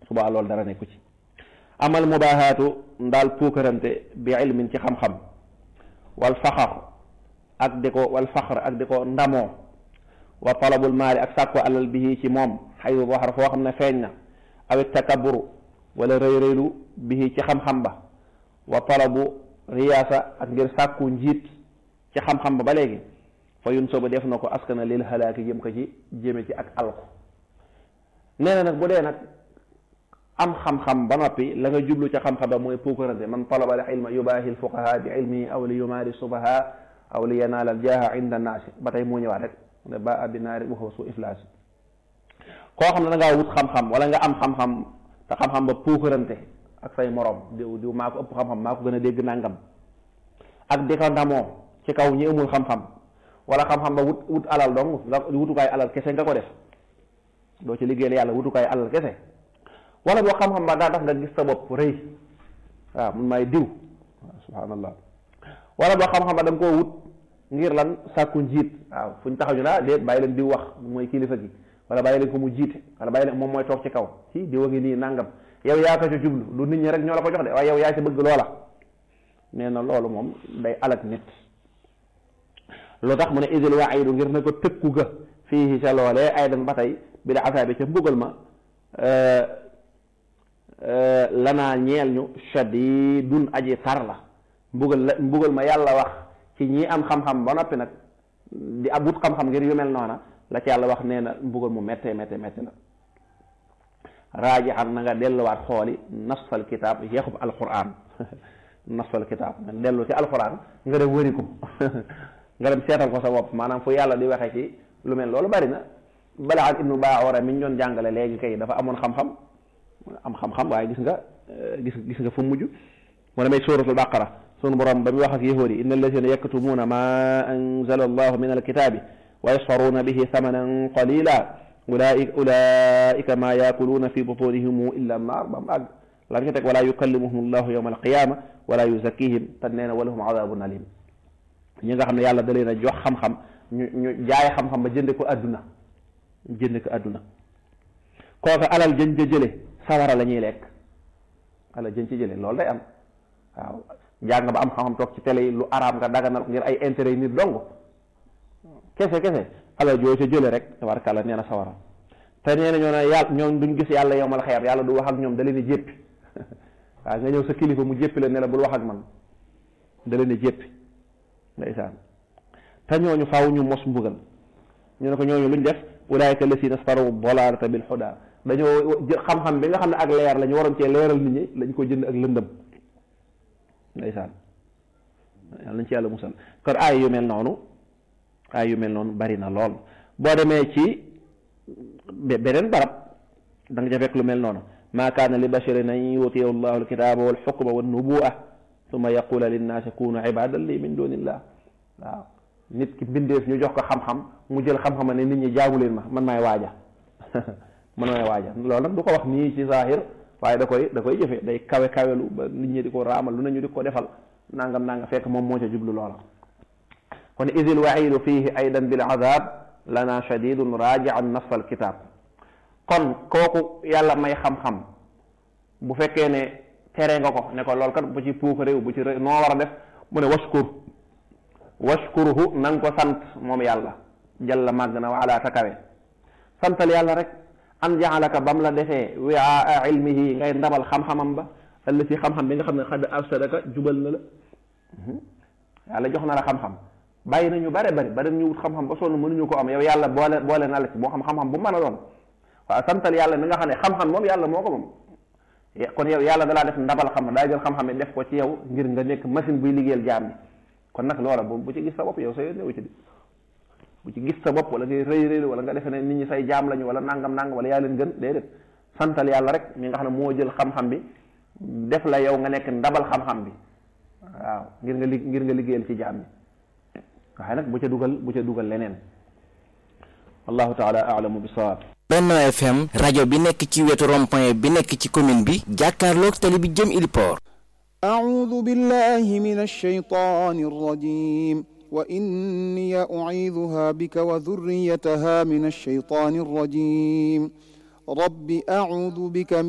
subaa loolu dara nekku ci amal mubaahaatu ndaal puukarante bi ilmin ci xam-xam wal faxar ak di ko wal faxar ak di ko ndamoo wa talabul maali ak sàkko alal bihi ci moom xayu waxar foo xam ne feeñ na aw takaburu wala rëy rëylu bihi ci xam-xam ba wa talabu riyaasa ak ngir sàkku njiit ci xam-xam ba ba léegi fa yun sooba def na ko askana lil halaaki jëm ko ci jëme ci ak alku nee na nag bu dee nag am xam-xam ba noppi la nga jublu ca xam-xam ba mooy puukarante man talaba al ilma yubaahi lfuqaha bi ilmihi aw li yumaari subaha aw li yanaala al jaaha inda naasi ba tey moo ñëwaat rek ne ba abi naari waxoo su iflaas koo xam ne da ngaa wut xam-xam wala nga am xam-xam te xam-xam ba puukarante ak say morom diw diw maa ko ëpp xam-xam maa ko gën a dégg nangam ak di ko ndamoo ci kaw ñi amul xam-xam wala xam-xam ba wut wut alal dong nga wutukaay alal kese nga ko def doo ci liggéeyal yàlla wutukaay alal kese wala boo xam-xam ba daa tax nga gis sa bopp rëy waaw mun maay diw waaw subhanallah wala boo xam-xam ba da nga koo wut ngir lan sàkku njiit waaw fu ñu taxaw ñu la déet bàyyi leen diw wax mooy kilifa gi wala bàyyi leen ko mu jiite wala bàyyi leen moom mooy toog ci kaw ci diw a ngi nii nangam yow yaa ko ci jublu du nit ñi rek ñoo la ko jox de waaye yow yaa ci bëgg loola nee na loolu moom day alak nit lu tax mu ne isil waidu ngir ne ko tëkku ga fii ca loolee ay dan ba tey bi da asaabi ca mbugal ma lanaa ñeel ñu shadidun aji tar la mbugal la mbugal ma yàlla wax ci ñi am xam-xam ba noppi nag di ab wut xam-xam ngir yu mel noona la ci yàlla wax nee na mbugal mu méttee méttee méttee la raajixan na nga delluwaat xooli nasfal kitaab yeexub alquran nasfal kitaab nga dellu ci alquran nga dem wëri ko nga dem seetal ko sa bopp maanaam fu yàlla di waxee ci lu mel loolu bari na Balaam ibnu Baawara mi ñu doon jàngale léegi kay dafa amoon xam-xam am xam-xam waaye gis nga gis gis nga fu mujj mu demee suuratul baqara sunu borom ba muy wax ak yahuud yi inna allazina yaktumuuna ma anzala allahu min alkitaabi wa yasfaruuna bihi thamanan qalila ulaika ulaika ma yaakuluuna fi butunihim illa annaar ba mu àgg lan ca teg wala yukallimuhum allahu yawma alqiyama wala yuzakkihim te nee na walahum adabun alim ñi nga xam ne yàlla da leen a jox xam-xam ñu ñu jaay xam-xam ba jënde ko adduna jënd ko adduna kooku alal jën ca jële sawara la ñuy lekk alal jën ci jële loolu day am waaw jàng ba am xam-xam toog ci télé yi lu araam nga daganal ngir ay intérêt yi nit dong kese kese alal joo ca jële rek tabarkàlla nee na sawara te nee na ñoo ne yàlla ñoom duñ gis yàlla yowmal xeer yàlla du wax ak ñoom da leen di jéppi waaw nga ñëw sa kilifa mu jéppi la ne la bul wax ak man da leen di jéppi ndeysaan te ñooñu faaw ñu mos mbugal ñu ne ko ñooñu luñ def ulaayka lasina staru dalalata bil huda dañoo jël xam-xam bi nga xam ne ak leer la ñu waroon cee leeral nit ñi lañ ko jënd ak lëndëm ndeysaan yàlla nañ ci yàlla musal kon aay yu mel noonu aay yu mel noonu bari na lool boo demee ci beneen barab da nga ca fekk lu mel noonu maa kaana li basharin an yutiyahu llahu alkitaba walxukma wannubuwa summa yaqula linnaasi kunu ibadan li min dunillah waaw nit ki mbindeef ñu jox ko xam-xam mu jël xam-xam ne nit ñi jaamu leen ma man maay waaja man maay waaja loolu nag du ko wax nii ci zahir waaye da koy da koy jëfe day kawe kawelu ba nit ñi di ko raamal lu ne ñu di ko defal nangam nangam fekk moom moo ca jublu loola kon idil waidu fihi aidan bil azab lana shadidun rajian nasf al kitab kon kooku yàlla may xam-xam bu fekkee ne tere nga ko ne ko loolu kat bu ci puuk réew bu ci réew noo war a def mu ne waskur washkuruhu na nga ko sant moom yàlla jalla màgg na wa ala takawe santal yàlla rek an jaalaka bam la defee wiaa ilmihi ngay ndabal xam-xamam ba ëllëg ci xam-xam bi nga xam ne xad arsadaka jubal na la yàlla jox na la xam-xam bàyyi nañu bare bari bari ñu wut xam-xam ba sonn mënuñu ko am yow yàlla boole boole na la ci moo xam xam-xam bu mën a doon waaw santal yàlla mi nga xam ne xam-xam moom yàlla moo ko moom kon yow yàlla dalaa def ndabal xam daa jël xam-xam def ko ci yow ngir nga nekk machine buy liggéeyal jaam bi kon nag loola bu bu ci gis sa bopp yow sa yoon newu ci di bu ci gis sa bopp wala ngay rëy rëy wala nga defe ne nit ñi say jaam lañu wala nangam nangam wala yaa leen gën déedéet santal yàlla rek mi nga xam ne moo jël xam-xam bi def la yow nga nekk ndabal xam-xam bi waaw ngir nga li ngir nga liggéeyal ci jaam bi waaye nag bu ca dugal bu ca dugal leneen wallahu taala alamu bisawab Benno FM rajo bi nekk ci wetu rond-point bi nekk ci commune bi jàkkaarloog tali bi jëm Iliport أعوذ بالله من الشيطان الرجيم وإني أعيذها بك وذريتها من الشيطان الرجيم رب أعوذ بك